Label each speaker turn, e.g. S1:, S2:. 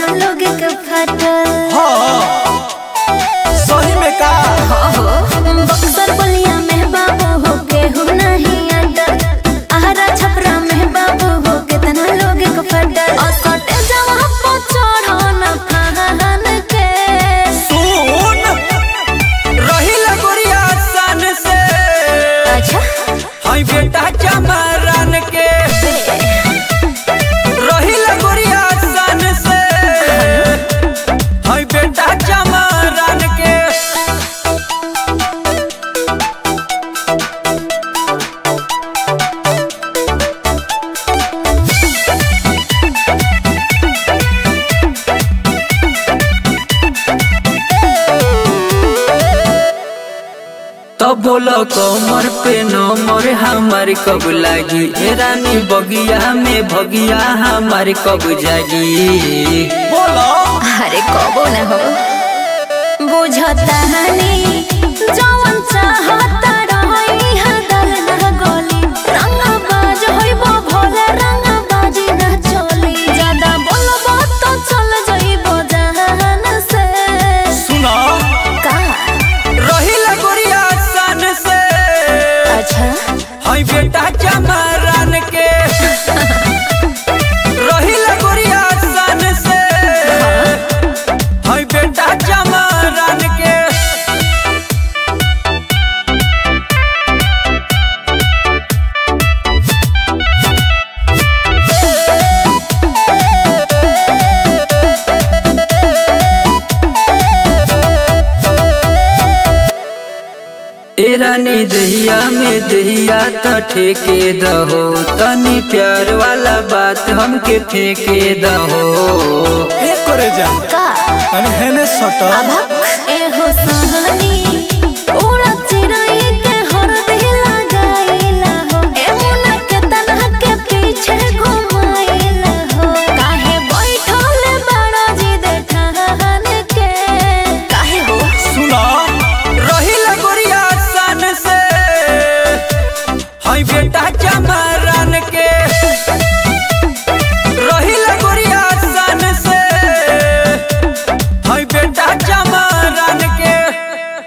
S1: केतना लोग के फटल
S2: हाँ सही में का
S1: बक्सर बलिया में बाबू हो के हो नहीं अडल आहरा छपरा में बाबू हो केतना लोग के फटल और सटे जवा पो चढ़ो न फाहन के
S2: सुन रही लगोरिया सन से
S1: अच्छा
S2: हाय बेटा चमरन के रही लगोरिया सन से हाय बेटा चमरन के तो बोलो कमर पे नमर हमार कब लागी ए रानी बगिया में भगिया हमार कब जागी बोलो
S1: अरे कबो न हो बुझता हनी जवन चाहता रही हदल न गोली रंग बाज होइबो भोले रंग बाजी न चली ज्यादा बोलबो तो चल जइबो जहान से
S2: सुना
S1: का
S2: रही लगोरिया सन से
S1: अच्छा
S2: हाय बेटा चमरन के रही लगोरिया सन से हाय बेटा चमरन के ए रानी दहिया में दहिया त ठेके दहो तनी प्यार वाला बात हमके फेंके दहो
S3: एक करे जा
S1: का
S3: तनी हेने सट
S1: अभक ए हो सहन